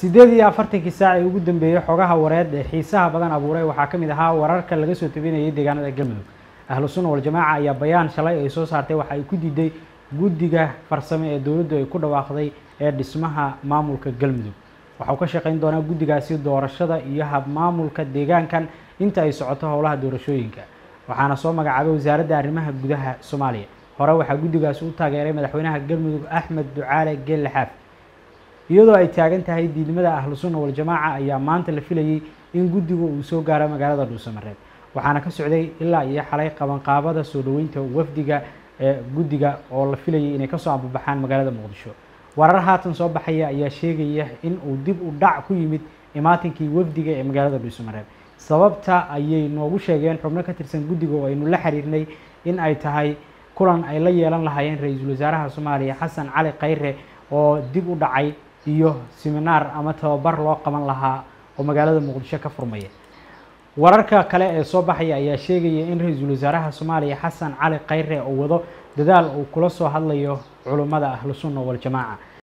siddeed iyo afartankii saac ee ugu dambeeyey xogaha wareed ee xiisaha badan abuuray waxaa ka mid ahaa wararka laga soo tabinayay deegaanada galmudug ahlu sunna waljamaaca ayaa bayaan shalay ay soo saartay waxa ay ku diiday guddiga farsame ee dowladdu ay ku dhawaaqday ee dhismaha maamulka galmudug waxa uu ka shaqayn doonaa guddigaasi doorashada iyo habmaamulka deegaankan inta ay socoto howlaha doorashooyinka waxaana soo magacaabay wasaaradda arrimaha gudaha soomaaliya hore waxaa guddigaasi u taageeray madaxweynaha galmudug axmed ducaale geelle xaaf iyadoo ay taagan tahay diidmada ahlu sunna waljamaaca ayaa maanta la filayey in guddigu uu soo gaaro magaalada dhuusamareeb waxaana ka socday ilaa iyo xalay qabanqaabada soo dhoweynta wafdiga ee guddiga oo la filayay inay kasoo ambabaxaan magaalada muqdisho warar haatan soo baxaya ayaa sheegaya in uu dib u dhac ku yimid imaatinkii wafdiga ee magaalada dhuusamareeb sababta ayay noogu sheegeen xubno ka tirsan guddiga oo aynu la xiriirnay in ay tahay kulan ay la yeelan lahaayeen ra-iisul wasaaraha soomaaliya xasan cali khayre oo dib u dhacay iyo siminaar ama tababar loo qaban lahaa oo magaalada muqdisho ka furmaya wararka kale ee soo baxaya ayaa sheegaya in ra-iisul wasaaraha soomaaliya xasan cali khayre uu wado dadaal uu kula soo hadlayo culummada ahlu sunna waljamaaca